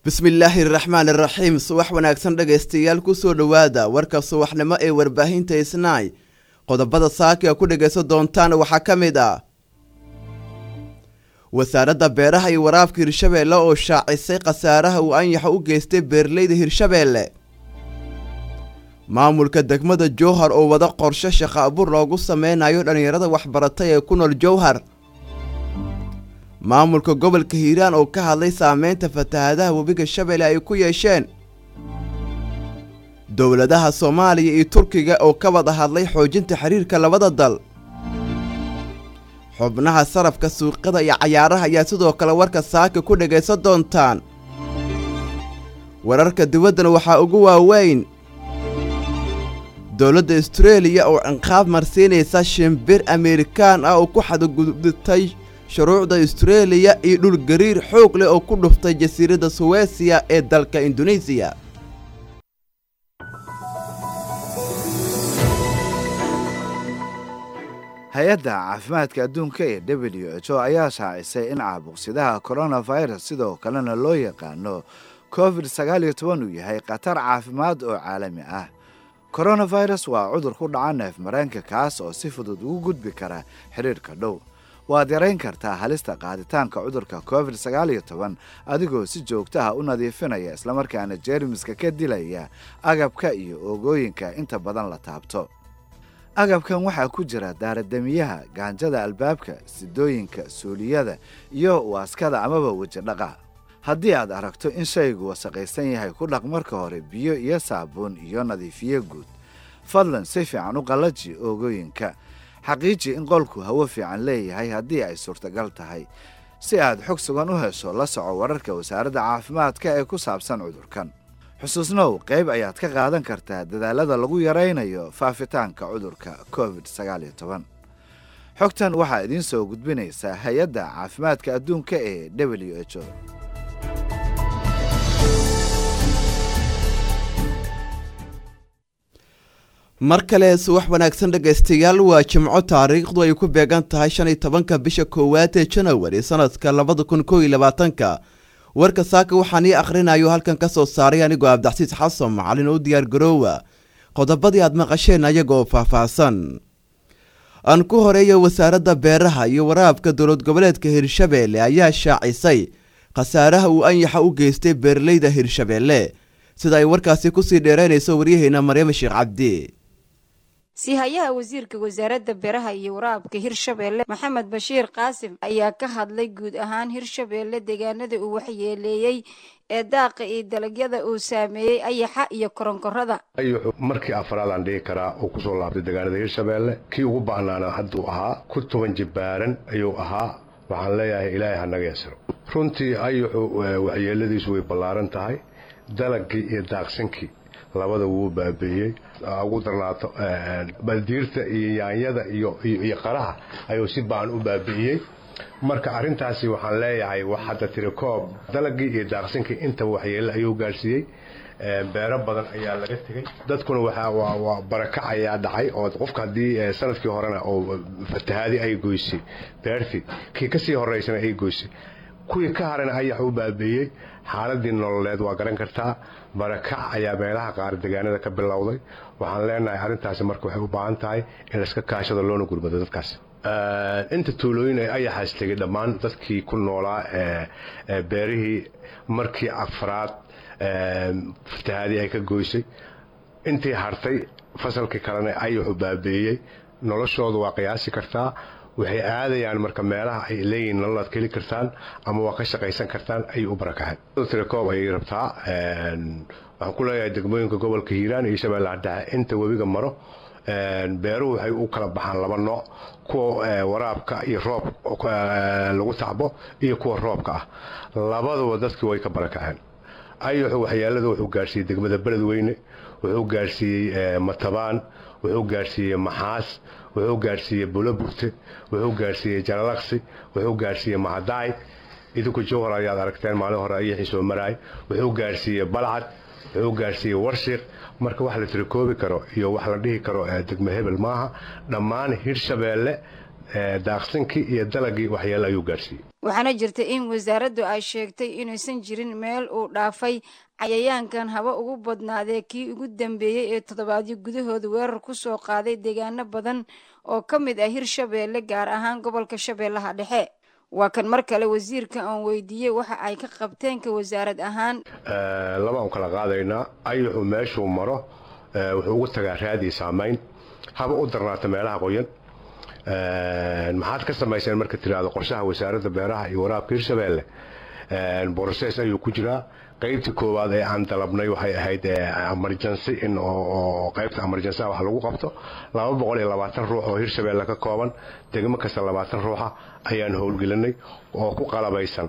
bismillaahi raxmaan iraxiim subax wanaagsan dhegaystayaal kusoo dhowaada warka subaxnimo ee warbaahinta isnaay qodobada saaka ku dhegaysan doontaan waxaa ka mid ah wasaaradda beeraha iyo waraabka hirshabeelle oo shaacisay khasaaraha uu anyaxa u geystay beeraleyda hirshabeelle maamulka degmada jowhar oo wada qorshe shaqo abuur loogu sameynayo dhallinyarada waxbaratay ee ku nool jowhar maamulka gobolka hiiraan oo ka hadlay saameynta fatahaadaha webiga shabeelle ay ku yeesheen dowladaha soomaaliya iyo turkiga oo ka wada hadlay xoojinta xiriirka labada dal xubnaha sarafka suuqyada iyo cayaaraha ayaa sidoo kale warka saaka ku dhagaysan doontaan wararka dibaddana waxaa ugu waaweyn dowladda astareeliya oo cinqaab marsiinaysa shimbir amerikaan ah oo ku xadgudubtay shuruucda astareeliya iyo dhul gariir xoog leh oo ku dhuftay jasiiradda suwesiya ee dalka induneisiya hay-adda caafimaadka adduunka ee w h o ayaa shaacisay in caabuqsidaha coronavirus sidoo kalena loo yaqaano covid sagaal iyo toban uu yahay khatar caafimaad oo caalami ah coronavirus waa cudur ku dhaca neef mareenka kaas oo si fudud ugu gudbi kara xidhiirhka dhow waad yarayn kartaa halista qaaditaanka cudurka covid sagaal iyo toban adigoo si joogtaha u nadiifinaya islamarkaana jeermiska ka dilaya agabka iyo oogooyinka inta badan la taabto agabkan waxaa ku jira daaradamiyaha gaanjada albaabka sidooyinka suuliyada iyo waaskada amaba wejidhaqa haddii aad aragto in shaygu wasaqaysan yahay ku dhaq marka hore biyo iyo saabuun iyo nadiifiye guud fadlan si fiican u qallaji oogooyinka xaqiiji in qolku hawo fiican leeyahay haddii ay suurtagal tahay si aad xog sugan u hesho la soco wararka wasaaradda caafimaadka ee ku saabsan cudurkan xusuusnow qayb ayaad ka qaadan kartaa dadaalada lagu yaraynayo faafitaanka cudurka covid sagaal iyo toban xogtan waxaa idiin soo gudbinaysaa hay-adda caafimaadka adduunka ee w h o mar kale subax wanaagsan dhegaystayaal waa jimco taariikhdu ay ku beegan tahay shan iyo tobanka bisha koowaad ee janawari sanadka labada kun koo iyo labaatanka warka saaka waxaan ii akhrinayo halkan ka soo saaray anigoo abdaxsiis xasan macalin oo diyaar garoowa qodobadii aad maqasheen ayagoo faahfaahsan aan ku horeeya wasaaradda beeraha iyo waraabka dowlad goboleedka hirshabeelle ayaa shaacisay khasaaraha uu anyaxa u geystay beeraleyda hirshabeelle sida ay warkaasi kusii dheeraynayso waryaheena maryama sheekh cabdi siihayaha wasiirka wasaaradda beeraha iyo waraabka hirshabeelle maxamed bashiir qaasim ayaa ka hadlay guud ahaan hirshabeelle deegaanada uu waxyeeleeyey ee daaqa iyo dalagyada uu saameeyey ayaxa iyo koronkorada ayuxu markii afraadaan dhihi karaa uu kusoo laabtay deegaanada hirshabeelle kii ugu ba'naana hadduu ahaa ku toban jibbaaran ayuu ahaa waxaan leeyahay ilaahay ha naga yasiro runtii ayuxu waxyeeladiisu way ballaaran tahay dalagii iyo daaqsinkii labada wuu baabeeyey ugu darnaato baldiirta iyo yaanyada iyo qaraha ayuu si baan u baabi'iyey marka arintaasi waxaan leeyahay wax hadda tiri koob dalagii iyo daaqsinkii intaba waxyeele ayuu gaarsiiyey beero badan ayaa laga tegey dadkuna waa barakac ayaa dhacay oo qofka haddii sanadkii horena oo fatahaadi ay goysay beertii kii kasii horeysana ay goysay kuwii ka harana ayax u baabeeyey xaaladii nololeed waa garan kartaa barakac ayaa meelaha qaar deegaanada ka bilowday waxaan leenahay arrintaasi marka waxay u baahan tahay in laiska kaashado loona gurmado dadkaas inta tuulooyin ay ayaxaas tegay dhammaan dadkii ku noolaa beerihii markii afraad fatahaadii ay ka goysay intii hartay fasalkii kalena ayaxu baabeeyey noloshooda waa qiyaasi kartaa waxay aadayaan marka meelaha ay leeyihiin nololaad ka heli kartaan ama waa ka shaqaysan kartaan ayay u barakaceen tirakoob ayay rabtaa waxaan ku leeyahay degmooyinka gobolka hiiraan iyo shabeellaha dhexe inta webiga maro beeruhu waxay u kala baxaan laba nooc kuwa waraabka iyo roob lagu tacbo iyo kuwa roobka ah labaduba dadkii way ka barakaceen ayuxu waxyeelada wuxuu gaarsiiyey degmada beledweyne wuxuu gaarsiiyey matabaan wuxuu gaarsiiyey maxaas wuxuu gaarsiiyey buloburte wuxuu gaarsiiyey jalalaqsi wuxuu gaarsiiyey mahadaay idinku jowhar ayaad aragteen maalin hore ayaxii soo maraay wuxuu gaarsiiyey balcad wuxuu gaarsiiyey warshiiq marka wax la tirikoobi karo iyo wax la dhihi karo degmo hebel maaha dhammaan hirshabeelle daaqsinkii iyo dalagii waxyeelo ayuu gaarsiiyey waxaana jirta in wasaaraddu ay sheegtay inuusan jirin meel uu dhaafay cayayaankan haba ugu badnaadee kii ugu dambeeyey ee toddobaadyo gudahooda weerar ku soo qaaday deegaano badan oo ka mid ah hirshabeelle gaar ahaan gobolka shabeellaha dhexe waa kan mar kale wasiirka aan weydiiyey waxa ay ka qabteenka wasaarad ahaan laba aan kala qaadaynaa ayuxu meeshuu maro wuxuu ugu tagaa raadii saamayn haba u darnaata meelaha qoyan maxaad ka samayseen marka tiraahdo qorshaha wasaaradda beeraha iyo waraabka hirshabeelle broses ayuu ku jiraa qaybtii koowaad ee aan dalabnay waxay ahayd emergency in oo qaybta emergency wax lagu qabto laba boqol iyo labaatan ruux oo hirshabeelle ka kooban degmo kasta labaatan ruuxa ayaan howlgelinay oo ku qalabaysan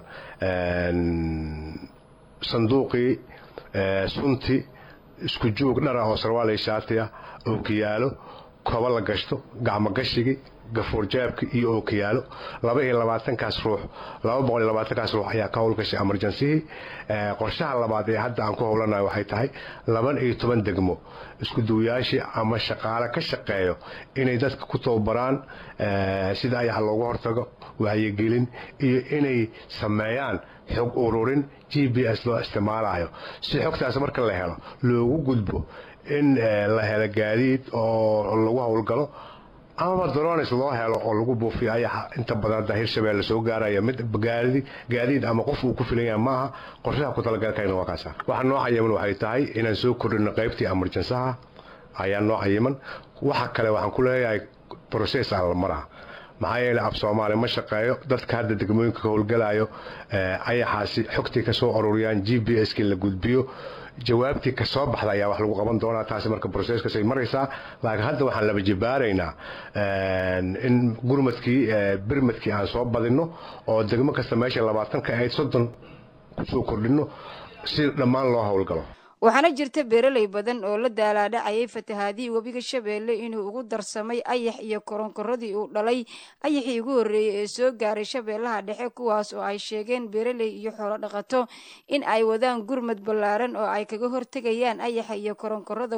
sanduuqii sunti isku joog dhara oo sarwaal shaatiya ookiyaalo koba la gashto gacmo gashigii gafuurjaabki iyo ookiyaalo laba iyo labaatankaas ruux laba boqol iyo labaatankaas ruux ayaa ka howlgashay emergencihii qorshaha labaad ee hadda aan ku howlanayo waxay tahay laban iyo toban degmo isku duwayaashii ama shaqaale ka shaqeeyo inay dadka ku tababaraan sida ayax loogu hortago wacyigelin iyo inay sameeyaan xog ururin g b s loo isticmaalayo si xogtaas marka la helo loogu gudbo in la helo gaadiid oo lagu howlgalo amaba drones loo helo oo lagu buufiyo ayaxa inta badan hadda hirshabeelle soo gaaraya mid gaadi gaadiid ama qof uu ku filan yahay maaha qorshaha ku talagalkayna waa kaasa waxa noo cayiman waxay tahay inaan soo kordhino qaybtii emergensaha ayaa noo cayiman waxa kale waxaan ku leeyahay process aan la maraha maxaa yeelay af soomaali ma shaqeeyo dadka hadda degmooyinka ka howlgalayo ayaxaasi xogtii ka soo ururiyaan g b s kii la gudbiyo jawaabtii ka soo baxda ayaa wax lagu qaban doonaa taasi marka broseskasay maraysaa laakiin hadda waxaan laba jibaaraynaa in gurmadkii birmadkii aan soo badinno oo degmo kasta meesha labaatan ka ahayd soddon kusoo kordhinno si dhammaan loo howlgalo waxaana jirta beeraley badan oo la daalaadhacayay fatahaadihii webiga shabeelle inuu ugu darsamay ayax iyo koronkoradii uu dhalay ayaxii ugu horreeyey ee soo gaaray shabeellaha dhexe kuwaas oo ay sheegeen beeraley iyo xoolo dhaqato in ay wadaan gurmad ballaaran oo ay kaga hortegayaan ayaxa iyo koronkorada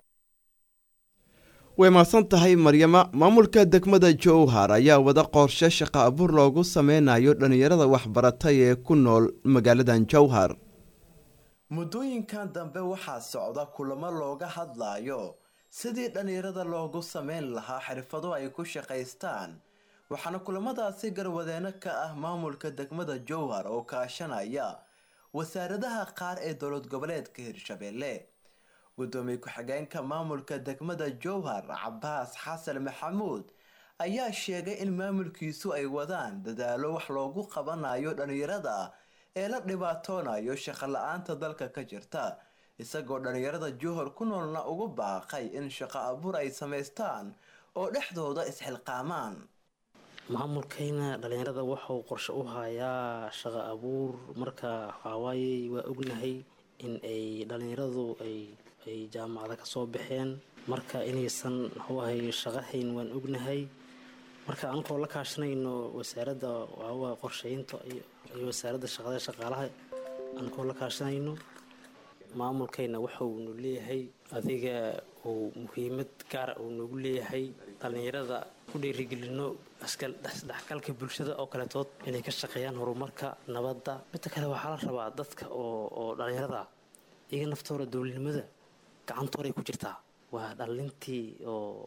way mahadsan tahay maryama maamulka degmada jowhar ayaa wada qorshe shaqa abuur loogu sameynayo dhallinyarada waxbaratay ee ku nool magaaladan jowhar muddooyinkan dambe waxaa socda kulamo looga hadlayo sidii dhallinyarada loogu sameyn lahaa xirfado ay ku shaqaystaan waxaana kulamadaasi garwadeeno ka ah maamulka degmada jowhar oo kaashanaya wasaaradaha qaar ee dowlad goboleedka hirshabeelle gudoomiye ku-xigeenka maamulka degmada jowhar cabaas xasan maxamuud ayaa sheegay in maamulkiisu ay wadaan dadaalo wax loogu qabanayo dhallinyarada ee la dhibaatoonayo shaqo la-aanta dalka ka jirta isagoo dhallinyarada jowhar ku noolna ugu baaqay in shaqo abuur ay samaystaan oo dhexdooda isxilqaamaan maamulkayna dhallinyarada wuxuu qorshe u hayaa shaqo abuur marka waxawaaye waa ognahay in ay dhallinyaradu ay ay jaamacada kasoo baxeen marka inaysan waxuahay shaqo hayn waan ognahay marka anagoo la kaashanayno wasaaradda waxawaa qorsheynta iyo wasaaradda shaqada shaqaalaha anagoo la kaashanayno maamulkayna waxaunu leeyahay adiga uu muhiimad gaara uu noogu leeyahay dhallinyarada ku dhiirigelino isdhexgalka bulshada oo kaletood inay ka shaqeeyaan horumarka nabadda midda kale waxaa la rabaa dadka oo oo dhallinyarada iyaga naftooda dowladnimada gacantooday ku jirtaa waa dhallintii oo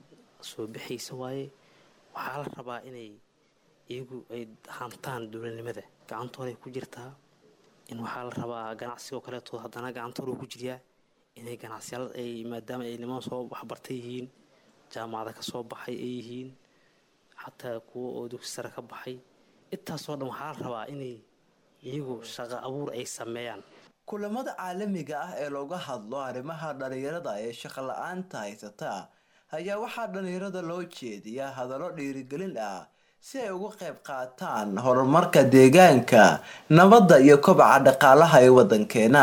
soo bixaysa waaye waxaa la rabaa inay iyagu ay hantaan dowladnimada gacantooday ku jirtaa in waxaa la rabaa ganacsigoo kaleeto haddana gacantooda ku jiryaa inay ganacsiyaal ay maadaama ay niman soo waxbartay yihiin jaamacada ka soo baxay ay yihiin xataa kuwa oo dugsi sare ka baxay intaasoo dhan waxaa la rabaa inay iyagu shaqo abuur ay sameeyaan kulamada caalamiga ah ee looga hadlo arrimaha dhallinyarada ee shaqo la-aanta haysata ayaa waxaa dhallinyarada loo jeediyaa hadallo dhiirigelin ah si ay uga qayb qaataan horumarka deegaanka nabadda iyo kobaca dhaqaalaha ee waddankeena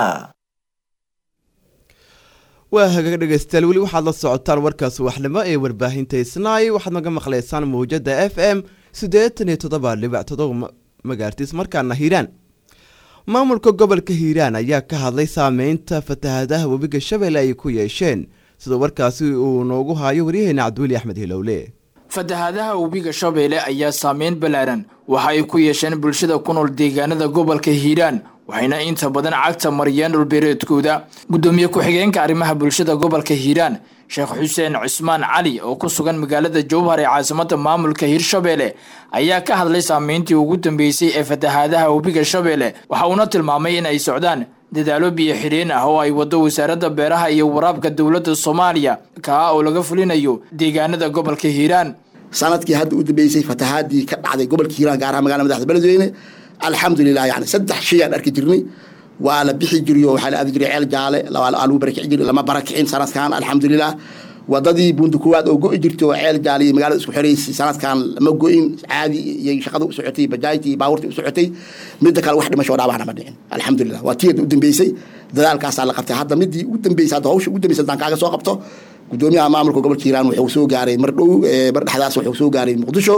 waa hagaag dhegeystayaal weli waxaad la socotaan warkaas waxnimo ee warbaahinta isnaay waxaad naga maqlaysaan mawjada f m siddeetan iyo toddoba dhibac todoba magaartiis markaana hiiraan maamulka gobolka hiiraan ayaa ka hadlay saameynta fatahadaha webiga shabeelle ay ku yeesheen sida warkaasi uu noogu haayo waryaheena cabdiweli axmed hilowle fatahaadaha webiga shabeelle ayaa saameyn ballaaran waxa ay ku yeesheen bulshada ku nool deegaanada gobolka hiiraan waxayna inta badan cagta mariyeen dhulbeereedkooda guddoomiye ku-xigeenka arrimaha bulshada gobolka hiiraan sheekh xuseen cusmaan cali oo ku sugan magaalada jowhar ee caasimada maamulka hirshabeelle ayaa ka hadlay saameyntii ugu dambeysay ee fatahaadaha webiga shabeelle waxa uuna tilmaamay in ay socdaan dadaalo biyo xidheen ah oo ay wado wasaaradda beeraha iyo waraabka dowladda soomaaliya kaa oo laga fulinayo deegaanada gobolka hiiraan sanadkii hadda u dambeysay fatahaadii ka dhacday gobolka hiiraan gaar ahaan magala madaxda beledweyne alxamdulilah yani saddex shay aan arki jirnay waa la bixi jiriy oo waxaa la aadi jiray ceel jaale lagu barakici jiray lama barakicin sanadkan alxamdulilah wadadii buunda koowaad oo go'i jirtay oo ceel jaale iyo magaalada isku xiraysay sanadkan lama go'in caadi iyo shaqada u socotay bajaajtii iyo baabuurtii u socotay midda kale wax dhimasho dhaabahna ma dhicin alxamdulilah waa tii u dambeysay dadaalkaasaa la qabtay hadda midii u dambeysay hadda hawsha ugu dambeysay haddaan kaaga soo qabto gudoomiyaha maamulka gobolka hiiraan wuxuu soo gaaray mar dhow mar dhexdaas wuxuu soo gaaray muqdisho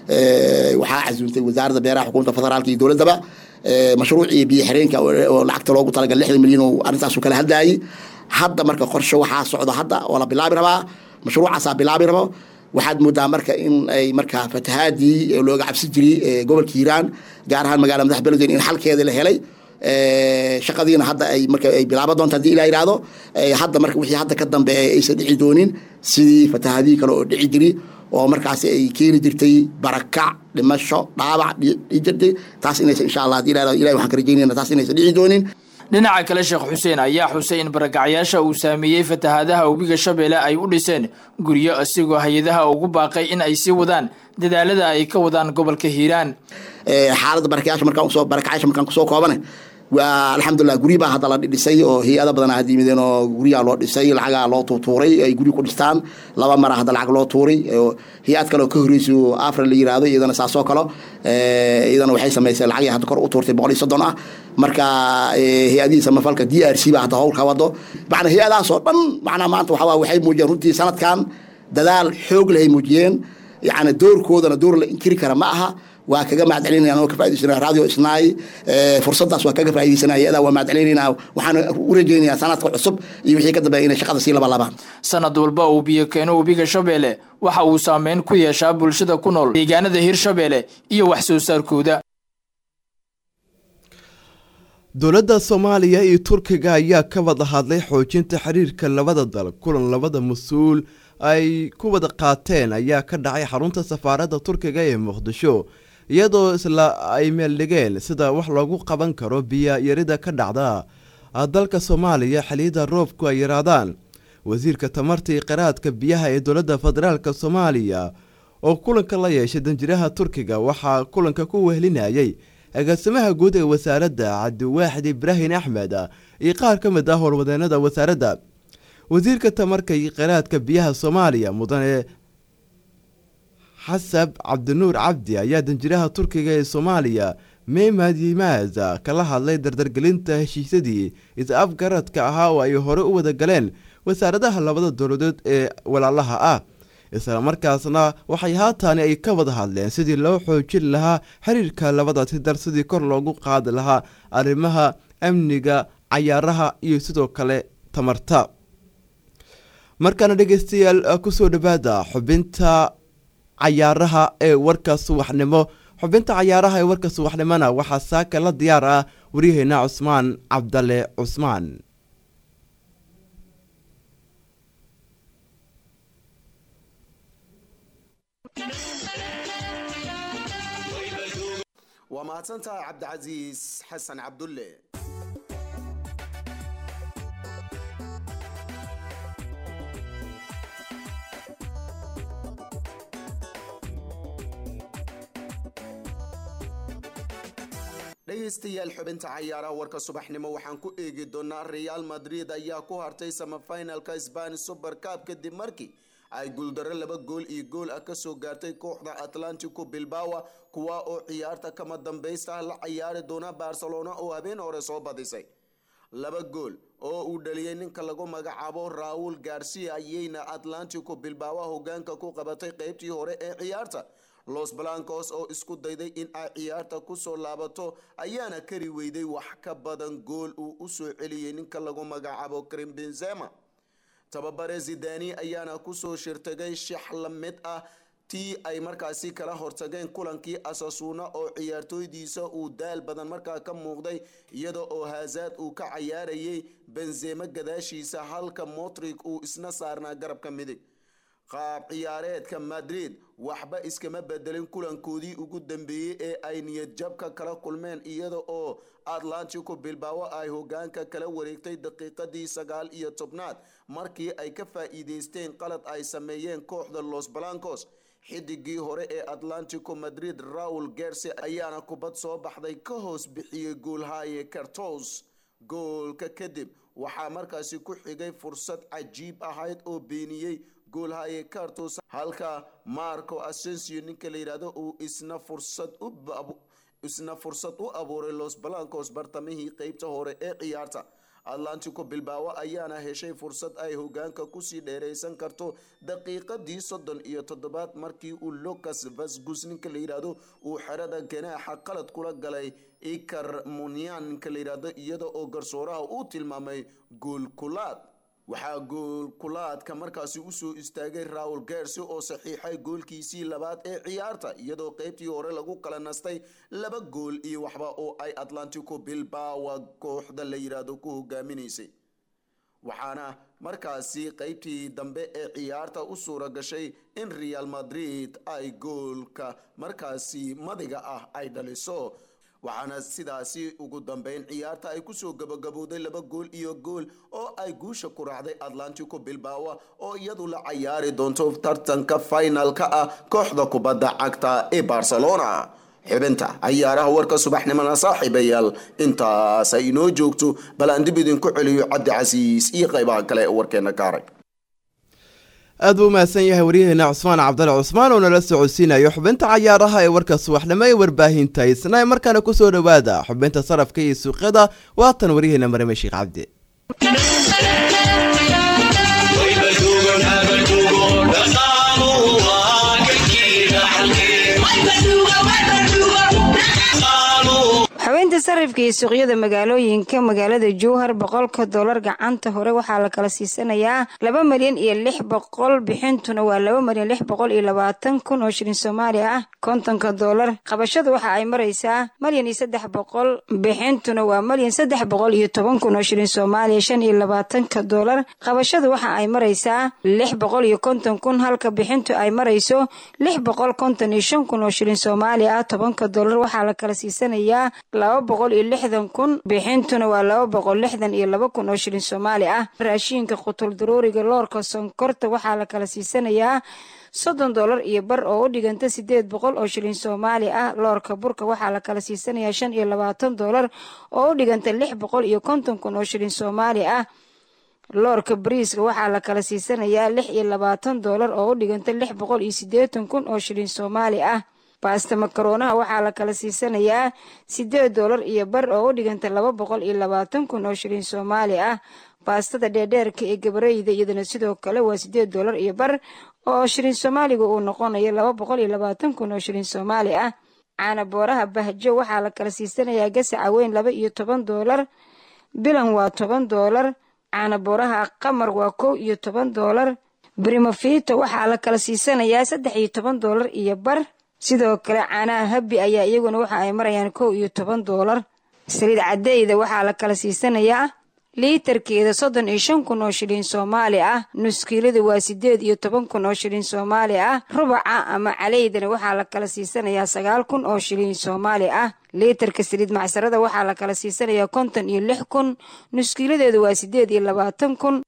waxaa casuuntay wasaaradda beeraha xukuumadda federaalka iyo dowladdaba mashruucii biyo xireenka oo lacagta loogu talagal lixdan milyan oo arrintaasu kala hadlayay hadda marka qorshe waxaa socdo hadda oo la bilaabi rabaa mashruucaasaa bilaabi rabo waxaad moodaa marka in ay marka fatahaadii looga cabsi jiray gobolka hiiraan gaar ahaan magaalada madax beledweyne in xalkeeda la helay shaqadiina hadda ay marka ay bilaaban doonta hadii ilaa yidhaahdo hadda marka wixii hadda ka dambeeya aysan dhici doonin sidii fatahaadihii kale oo dhici jiri oo markaasi ay keeni jirtay barakac dhimasho dhaabac dhici jirtay taas inaysan insha allah hadii ilaa ilahi waxaan ka rajaynayna taas inaysan dhici doonin dhinaca kale sheekh xuseen ayaa xusay in barakacyaasha uu saameeyey fatahaadaha webiga shabeelle ay u dhiseen guryo isigoo hay-adaha ugu baaqay in ay sii wadaan dadaalada ay ka wadaan gobolka hiiraan xaaladda barakacyaasha markaan usoo barakacyaasha markaan kusoo koobane waa alxamdulilah guryi baa hadda la dhisay oo hay-ada badan had yimideen oo guryaa loo dhisay lacagaa loo tuutuuray ay guryi ku dhistaan laba mara hadda lacag loo tuuray hay-ad kale oo ka horreysay oo afra la yiraahdo iyadana saasoo kalo iyadana waxay samaysay lacagii hadda kor u tuurtay boqol iyo soddon ah marka hay-adihii samafalka d r c baa hadda howl ka wado macnaa hay-adahaas oo dhan macnaa maanta waxaa waxay muujiyeen runtii sanadkan dadaal xoog lehay muujiyeen yacni doorkoodana door la inkiri kara ma aha waa kaga mahadcelinaya anoo ka faa'idaysana radio isnaay fursadaas waa kaga faa'iidaysanaya adaa waa mahadcelinayna waxaan u rajaynayaa sanadka cusub iyo wixii ka dambeeya inay shaqada sii labalabaan sanad walba uu biyo keeno webiga shabeelle waxa uu saameyn ku yeeshaa bulshada ku nool deegaanada hirshabeelle iyo wax soo saarkooda dowladda soomaaliya iyo turkiga ayaa ka wada hadlay xoojinta xiriirka labada dal kulan labada mas-uul ay ku wada qaateen ayaa ka dhacay xarunta safaaradda turkiga ee muqdisho iyadoo isla ay meeldhigeen sida wax loogu qaban karo biyo yarida ka dhacda dalka soomaaliya xiliyada roobku ay yaraadaan wasiirka tamarta iyo qiraadka biyaha ee dowladda federaalk soomaaliya oo kulanka la yeeshay danjiraha turkiga waxaa kulanka ku wehlinayay agaasimaha guud ee wasaaradda cabdiwaaxid ibraahim axmed iyo qaar ka mid ah howlwadeenada wasaaradda wasiirka tamarka iyo qiraadka biyaha soomaaliya mudane xasab cabdinuur cabdi ayaa danjiraha turkiga ee soomaaliya memad yimaaz kala hadlay dardargelinta heshiisyadii is-afgaradka ahaa oo ay hore u wada galeen wasaaradaha labada dowladood ee walaalaha ah isla markaasna waxay haataani ay ka wada hadleen sidii loo xoojin lahaa xiriirka labadaasi dar sidii kor loogu qaadi lahaa arrimaha amniga cayaaraha iyo sidoo kale tamarta markaana dhegeystayaal kusoo dhawaada xubinta cayaaraha ee warka subaxnimo xubinta cayaaraha ee warka subaxnimona waxaa saaka la diyaar ah waryaheena cusmaan cabdale cusmaan waa mahadsantahay cabdicasiis xasan cabdulle dhegaystayaal xubinta cayaaraha warka subaxnimo waxaan ku eegi doonaa real madrid ayaa ku hartay samafinalka spanish super cup kadib markii ay guuldaro laba gool iyo gool ah kasoo gaartay kooxda atlantico bilbawa kuwa oo ciyaarta kama dambaysta la ciyaari doona barcelona oo habeen hore soo badisay laba gool oo uu dhaliyay ninka lagu magacaabo raul garcia ayayna atlantico bilbawa hogaanka ku qabatay qeybtii hore ee ciyaarta los blancos oo isku dayday in ay ciyaarta kusoo laabato ayaana kari weyday wax ka badan gool uu usoo celiyey ninka lagu magacaabo krim benzema tababare zidani ayaana kusoo shirtagay shax la mid ah tii ay markaasi kala hortageen kulankii asasuuna oo ciyaartooydiisa uu daal badan markaa ka muuqday iyada oo hazaad uu ka cayaarayay benzema gadaashiisa halka motrig uu isna saarnaa garabka midig qaab ciyaareedka madrid waxba iskama bedelin kulankoodii ugu dambeeyey ee ay niyadjabka kala kulmeen iyada oo atlantico bilbaawo ay hogaanka kala wareegtay daqiiqadii sagaal iyo tobnaad markii ay ka faa-iideysteen qalad ay sameeyeen kooxda los blancos xidigii hore ee atlantico madrid raul gerse ayaana kubad soo baxday ka hoos bixiyey goolhaye cartos goolka kadib waxaa markaasi ku xigay fursad cajiib ahayd oo beeniyey goolhaye cartos halka marco asensio ninka la yidhaahdo uu isna fursad u isna fursad u abuuray los blancos bartamihii qeybta hore ee ciyaarta atlantico bilbaawo ayaana heshay fursad ay hogaanka kusii dheereysan karto daqiiqadii soddon iyo toddobaad markii uu lucas vasgus ninka la yidhaahdo uu xerada ganaaxa qalad kula galay icar munian ninka la yidhaahdo iyada oo garsooraha uu tilmaamay goolkulaad waxaa goolkulaadka markaasi usoo istaagay raul gersi oo saxiixay goolkiisii labaad ee ciyaarta iyadoo qeybtii hore lagu kala nastay laba gool iyo waxba oo ay atlantico bilbawa kooxda la yidhaahdo ku hogaaminaysay waxaana markaasi qeybtii dambe ee ciyaarta u suura gashay in real madrid ay goolka markaasi madiga ah ay dhaliso waxaana sidaasi ugu dambeyn ciyaarta ay kusoo gabagabowday laba gool iyo gool oo ay guusha ku raacday atlantico bilbawa oo iyadu la cayaari doonto tartanka finalka ah kooxda kubadda cagta ee barcelona xibinta cayaaraha warka subaxnimona saaxiibayaal intaas ay inoo joogto bal aan dib idinku celiyo cabdi casiis iyo qaybaha kale ee warkeena kaaray aad buu umahadsan yahay waryaheena cusmaan cabdali cusmaan oo nala socodsiinayo xubinta cayaaraha ee warka subaxnimo ee warbaahinta isna markaana kusoo dhowaada xubinta sarafka iyo suuqyada waatan waryaheena marame sheekh cabdi xubinta sarifka iyo suuqyada magaalooyinka magaalada jowhar boqolka doolar gacanta hore waxaa la kala siisanayaa laba milyan iyo lix boqol bixintuna waa laba milyan lix boqol iyo labaatan kun oo shilin soomaaliya ah kontonka doolar qabashada waxa ay maraysaa milyan iyo saddex boqol bixintuna waa milyan saddex boqol iyo toban kun oo shilin soomaaliya shan iyo labaatanka doolar qabashada waxa ay maraysaa lix boqol iyo konton kun halka bixintu ay marayso lix boqol konton iyo shan kun oo shilin soomaaliya ah tobanka doolar waxaa la kala siisanayaa laba boqol iyo lixdan kun bixintuna waa laba boqol lixdan iyo laba kun oo shilin soomaali ah raashiinka qutul daruuriga loorka sonkorta waxaa la kala siisanayaa soddon doolar iyo bar oo u dhiganta sideed boqol oo shilin soomaali ah loorka burka waxaa la kala siisanayaa shan iyo labaatan doolar oo u dhiganta lix boqol iyo konton kun oo shilin soomaali ah loorka bariiska waxaa la kala siisanayaa lix iyo labaatan doolar oo u dhiganta lix boqol iyo siddeetan kun oo shilin soomaali ah baasta makaronaha waxaa la kala siisanayaa sideed doolar iyo bar oo u dhiganta laba boqol iyo labaatan kun oo shilin soomaali ah baastada dheerdheerka ee gabareyda iyadana sidoo kale waa sideed doolar iyo bar oo shilin soomaaliga uu noqonayo laba boqol iyo labaatan kun oo shilin soomaali ah caana booraha bahjo waxaa la kala siisanayaa gasaca weyn laba iyo toban doolar bilan waa toban doolar caana booraha qamar waa kow iyo toban doolar brimofito waxaa la kala siisanayaa saddex iyo toban doolar iyo bar sidoo kale caanaha habi ayaa iyaguna waxa ay marayaan kow iyo toban doolar saliid cadeyda waxaa la kala siisanayaa liitarkeeda soddon iyo shan kun oo shilin soomaali ah nuskiilada waa sideed iyo toban kun oo shilin soomaali ah rubaca ama caleydana waxaa la kala siisanayaa sagaal kun oo shilin soomaali ah liitarka saliid macsarada waxaa la kala siisanayaa konton iyo lix kun nuskiiladeedu waa sideed iyo labaatan kun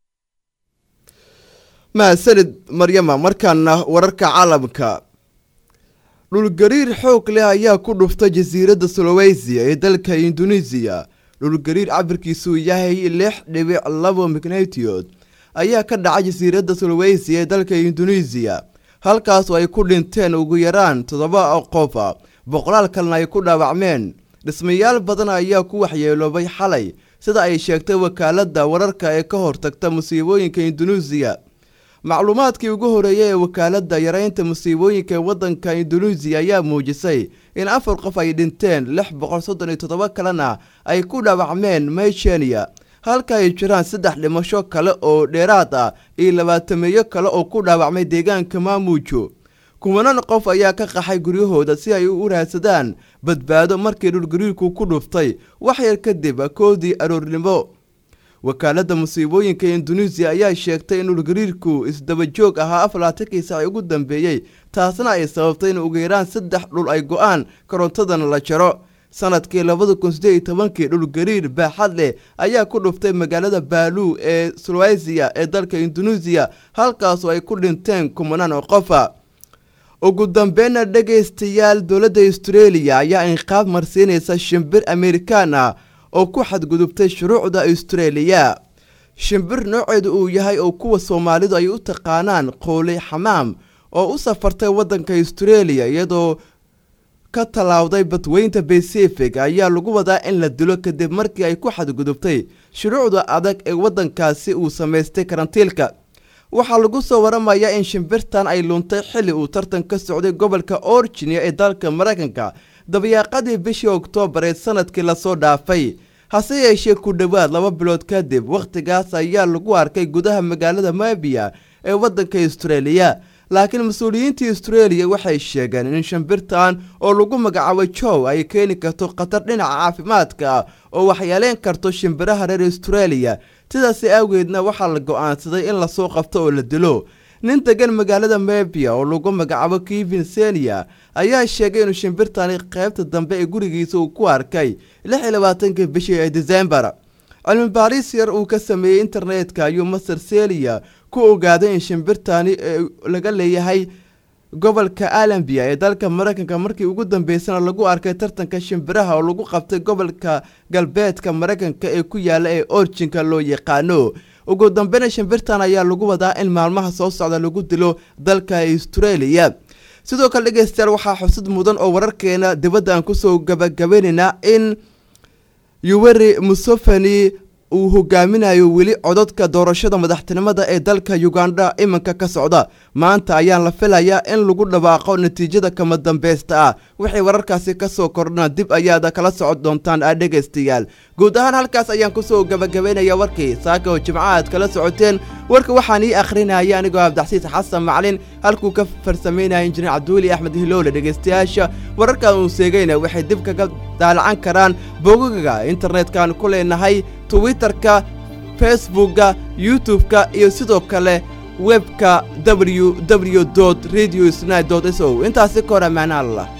mahadsanid maryama markaana wararka caalamka dhulgariir xoog leh ayaa ku dhuftay jasiiradda suloweysiya ee dalka induneisiya dhulgariir cabirkiisuu yahay lix dhibic labo mignatiyod ayaa ka dhacay jasiiradda suloweysiya ee dalka induneisiya halkaasoo ay ku dhinteen ugu yaraan toddoba qofa boqolaal kalena ay ku dhaawacmeen dhismayaal badan ayaa ku waxyeeloobay xalay sida ay sheegtay wakaaladda wararka ee ka hortagta musiibooyinka induneisiya macluumaadkii ugu horeeyay ee wakaaladda yareynta musiibooyinka ee waddanka induneisiya ayaa muujisay in afar qof ay dhinteen lix boqol soddon iyo toddoba kalena ay ku dhaawacmeen meysheniya halka ay jiraan saddex dhimasho kale oo dheeraad ah iyo labaatameeyo kale oo ku dhaawacmay deegaanka maamuujo kuwanan qof ayaa ka qaxay guryahooda si ay u raadsadaan badbaado markii dhulgariirku ku dhuftay wax yar kadib koodii aroornimo wakaaladda musiibooyinka induneisiya ayaa sheegtay in dhulgariirku isdabajoog ahaa afaraatankii saaci ugu dambeeyey taasna ay sababtay in ugu yaraan saddex dhul ay go-aan korontadana la jaro sanadkii labada kun sideed iyo tobankii dhulgariir baaxad leh ayaa ku dhuftay magaalada baaluu ee sulwaysiya ee dalka induneisiya halkaasoo ay ku dhinteen kumanaan oo qofa ugu dambeynna dhegaystayaal dowladda australia ayaa inqaab marsiinaysa shimbir amerikaan ah oo ku xadgudubtay shuruucda australia shimbir nooceedu uu yahay oo kuwa soomaalidu ay u taqaanaan qooley xamaam oo u safartay waddanka australia iyadoo ka tallaawday badweynta pacific ayaa lagu wadaa in la dilo kadib markii ay ku xadgudubtay shuruucda adag ee waddankaasi uu samaystay karantiilka waxaa lagu soo waramayaa in shimbirtan ay luntay xilli uu tartan ka socday gobolka orginia ee dalka maraykanka dabayaaqadii bishii oktoobar ee sanadkii lasoo dhaafay hase yeeshee ku dhowaad laba bilood kadib wakhtigaas ayaa lagu arkay gudaha magaalada mabiya ee waddanka australia laakiin mas-uuliyiintii australia waxay sheegeen in shimbirtan oo lagu magacaabo jow ay keeni karto khatar dhinaca caafimaadka ah oo waxyeeleyn karto shimbiraha reer australia sidaasi awgeedna waxaa la go-aansaday in lasoo qabto oo la dilo nin degan magaalada mebia oo lagu magacaabo kevin senia ayaa sheegay inuu shimbirtani qaybta dambe ee gurigiisa uu ku arkay lix iyo labaatankii bishii ee desembar cilmi baaris yar uu ka sameeyey internetka ayuu master selia ku ogaaday in shimbirtani laga leeyahay gobolka alambia ee dalka maraykanka markii ugu dambeysana lagu arkay tartanka shimbiraha oo lagu qabtay gobolka galbeedka maraykanka ee ku yaala ee orjinka loo yaqaano ugu dambeyna shimbirtan ayaa lagu wadaa in maalmaha soo socda lagu dilo dalka australia sidoo kale dhegeystayaal waxaa xusud mudan oo wararkeena dibadda aan kusoo gabagabaynaynaa in yuweri museveni uu hogaaminayo weli cododka doorashada madaxtinimada ee dalka uganda iminka ka socda maanta ayaan la filayaa in lagu dhawaaqo natiijada kama dambeysta ah wixii wararkaasi kasoo kordhana dib ayaad kala socon doontaan a dhegaystayaal guud ahaan halkaas ayaan kusoo gabagabaynaya warkii saaka oo jimco aad kala socoteen warka waxaan ii akhrinaya anigoo abdaxsiis xasan maclin halkuu ka farsameynaya injineer cabdiweli axmed hiloole dhegaystayaasha wararkan uu seegayna waxay dib kaga daalacan karaan bogogaga internet-kan ku leenahay twitterka facebookka youtube-ka iyo sidoo kale webka w w radio sni s o intaasi ka hor ammaana allah